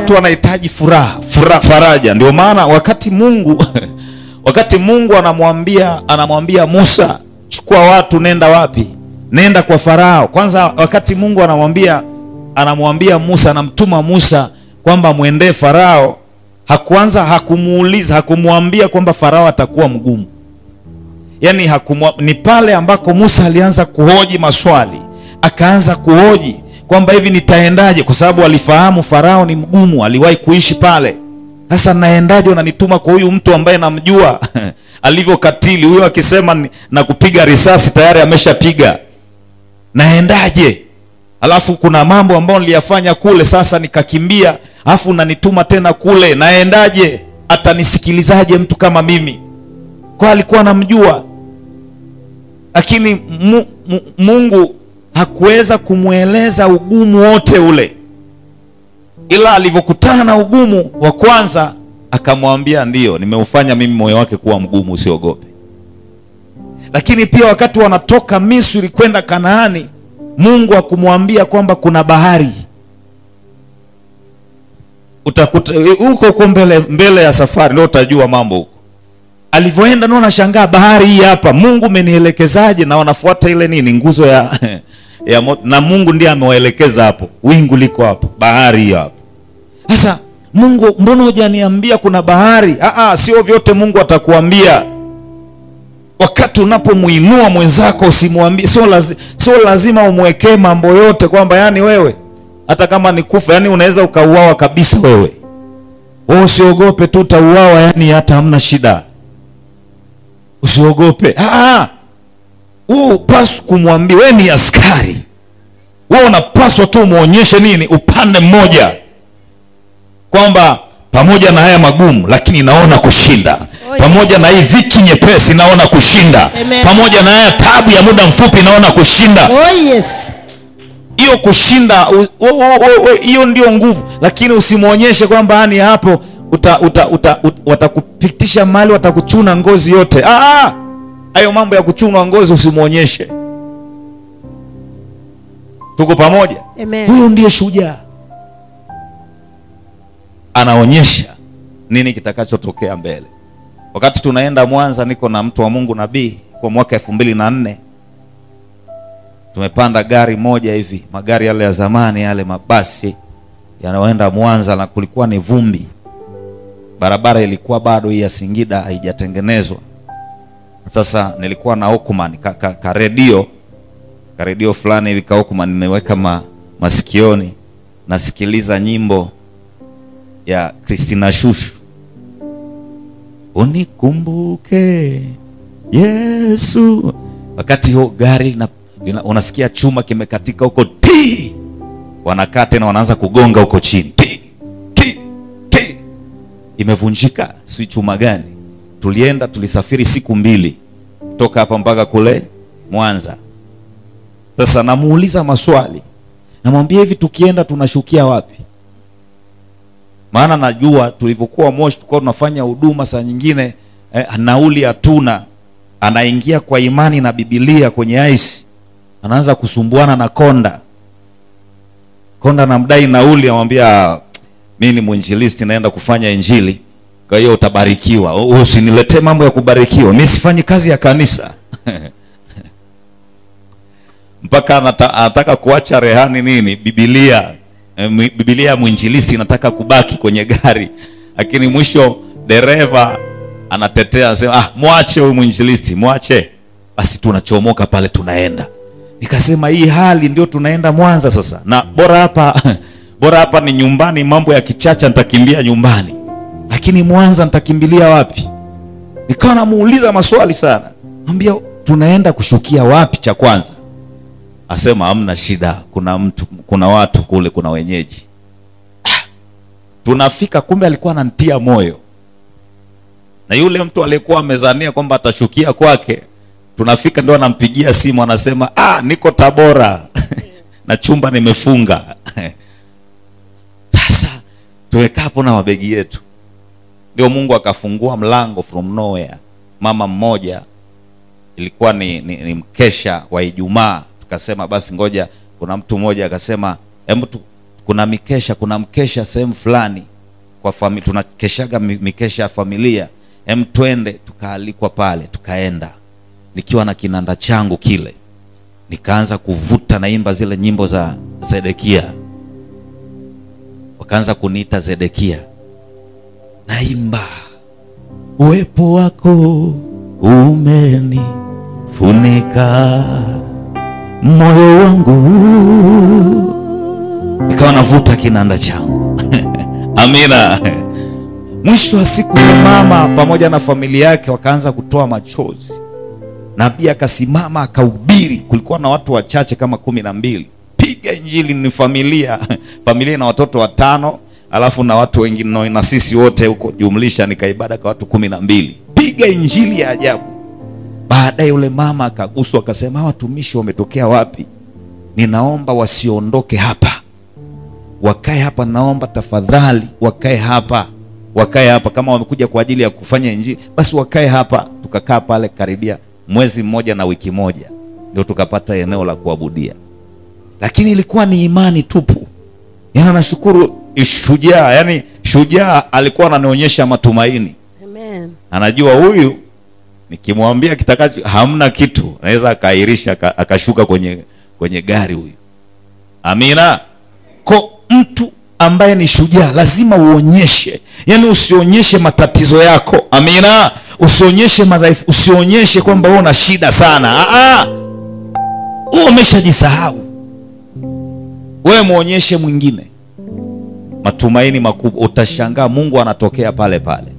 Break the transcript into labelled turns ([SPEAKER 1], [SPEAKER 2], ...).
[SPEAKER 1] watu wanahitaji furaha furaha faraja ndio maana wakati mungu wakati mungu anamwambia anamwambia musa chukua watu nenda wapi nenda kwa farao kwanza wakati mungu anamwambia anamwambia musa anamtuma musa kwamba mwendee farao hakuanza hakumuuliza hakumwambia kwamba farao atakuwa mgumu yaani hakumwa, ni pale ambako musa alianza kuhoji maswali akaanza kuhoji kwamba hivi nitaendaje kwa sababu alifahamu farao ni mgumu aliwahi kuishi pale sasa naendaje unanituma kwa huyu mtu ambaye namjua alivyokatili huyo akisema ni- na kupiga risasi tayari ameshapiga naendaje alafu kuna mambo ambayo niliyafanya kule sasa nikakimbia alafu unanituma tena kule naendaje atanisikilizaje mtu kama mimi kwa alikuwa anamjua lakini mu, mu, mungu hakuweza kumweleza ugumu wote ule ila alivyokutana na ugumu wa kwanza akamwambia ndiyo nimeufanya mimi moyo wake kuwa mgumu usiogope lakini pia wakati wanatoka misri kwenda kanaani mungu akumwambia kwamba kuna bahari utakuta huko huko mbele mbele ya safari ndio utajua mambo huko alivyoenda ndio nashangaa bahari hii hapa mungu umenielekezaje na wanafuata ile nini nguzo ya, ya moto na mungu ndiye amewaelekeza hapo wingu liko hapo bahari hiyo hapo sasa mungu mbona hujaniambia kuna bahari Aa, sio vyote mungu atakuambia wakati unapomuinua mwenzako usimwambie sio lazi, sio lazima umwekee mambo yote kwamba yani wewe hata kama ni kufa yani unaweza ukauawa kabisa wewe wewe usiogope tu utauawa yani hata hamna shida usiogope Ah, wewe upaswi kumwambia wewe ni askari wewe unapaswa tu umwonyeshe nini upande mmoja kwamba pamoja na haya magumu lakini naona kushinda
[SPEAKER 2] Oh, yes.
[SPEAKER 1] pamoja na hii dhiki nyepesi naona kushinda
[SPEAKER 2] Amen.
[SPEAKER 1] pamoja na haya tabu ya muda mfupi naona kushinda
[SPEAKER 2] Oh yes.
[SPEAKER 1] hiyo kushinda u- u- u- u- hiyo ndio nguvu lakini usimwonyeshe kwamba yani hapo uta, uta, uta, uta, watakupitisha mali watakuchuna ngozi yote Ah, ah! hayo mambo ya kuchunwa ngozi usimwonyeshe tuko pamoja
[SPEAKER 2] Amen.
[SPEAKER 1] huyo ndiye shujaa anaonyesha nini kitakachotokea mbele wakati tunaenda mwanza niko na mtu wa mungu nabii kwa mwaka elfu mbili na nne tumepanda gari moja hivi magari yale ya zamani yale mabasi yanayoenda mwanza na kulikuwa ni vumbi barabara ilikuwa bado hii ya singida haijatengenezwa sasa nilikuwa na Walkman ka, ka, ka redio ka redio fulani hivi ka Walkman nimeweka ma, masikioni nasikiliza nyimbo ya Christina Shushu unikumbuke Yesu wakati huo gari lina, lina, unasikia chuma kimekatika huko ti wanakaa tena wanaanza kugonga huko chini ti ti ti imevunjika si chuma gani tulienda tulisafiri siku mbili kutoka hapa mpaka kule mwanza sasa namuuliza maswali namwambia hivi tukienda tunashukia wapi maana najua tulivyokuwa moshi tulikuwa tunafanya huduma saa nyingine eh, nauli hatuna anaingia kwa imani na bibilia kwenye ice anaanza kusumbuana na konda konda namdai nauli amwambia mi ni mwinjilisti naenda kufanya injili kwa hiyo utabarikiwa U- usiniletee mambo ya kubarikiwa mi sifanyi kazi ya kanisa mpaka anata, anataka kuacha rehani nini bibilia Eh, mwi- bibilia ya mwinjilisti inataka kubaki kwenye gari lakini mwisho dereva anatetea anasema ah, mwache huyu mwinjilisti mwache basi tunachomoka pale tunaenda nikasema hii hali ndio tunaenda mwanza sasa na bora hapa bora hapa ni nyumbani mambo ya kichacha nitakimbia nyumbani lakini mwanza nitakimbilia wapi nikawa namuuliza maswali sana ambia tunaenda kushukia wapi cha kwanza asema hamna shida kuna mtu kuna watu kule kuna wenyeji Ah, tunafika kumbe alikuwa ananitia moyo na yule mtu aliyekuwa amezania kwamba atashukia kwake tunafika ndio anampigia simu anasema ah, niko tabora na chumba nimefunga sasa tumekaa hapo na mabegi yetu ndio mungu akafungua mlango from nowhere mama mmoja ilikuwa ni, ni, ni mkesha wa ijumaa tukasema basi ngoja kuna mtu mmoja akasema hebu tu- kuna mikesha kuna mkesha sehemu fulani kwa fami, tunakeshaga mi- mikesha ya familia em twende tukaalikwa pale tukaenda nikiwa na kinanda changu kile nikaanza kuvuta naimba zile nyimbo za zedekia wakaanza kuniita zedekia naimba uwepo wako umenifunika moyo wangu nikawa navuta kinanda changu amina mwisho wa siku yule mama pamoja na familia yake wakaanza kutoa machozi nabii akasimama akahubiri kulikuwa na watu wachache kama kumi na mbili piga injili ni familia familia na watoto watano alafu na watu wengine na- na sisi wote huko jumlisha nikaibada kwa watu kumi na mbili piga injili ya ajabu baadaye yule mama akaguswa akasema "Hawa watumishi wametokea wapi ninaomba wasiondoke hapa wakae hapa naomba tafadhali wakae hapa wakae hapa kama wamekuja kwa ajili ya kufanya injili basi wakae hapa tukakaa pale karibia mwezi mmoja na wiki moja ndio tukapata eneo la kuabudia lakini ilikuwa ni imani tupu yana nashukuru shujaa yani shujaa alikuwa ananionyesha matumaini
[SPEAKER 2] Amen.
[SPEAKER 1] anajua huyu nikimwambia kitakacho hamna kitu anaweza akaahirisha aka- akashuka kwenye kwenye gari huyu amina ko mtu ambaye ni shujaa lazima uonyeshe yaani usionyeshe matatizo yako amina usionyeshe madhaifu usionyeshe kwamba wewe una shida sana Ah, ah. wewe umeshajisahau wewe mwonyeshe mwingine matumaini makubwa utashangaa mungu anatokea pale pale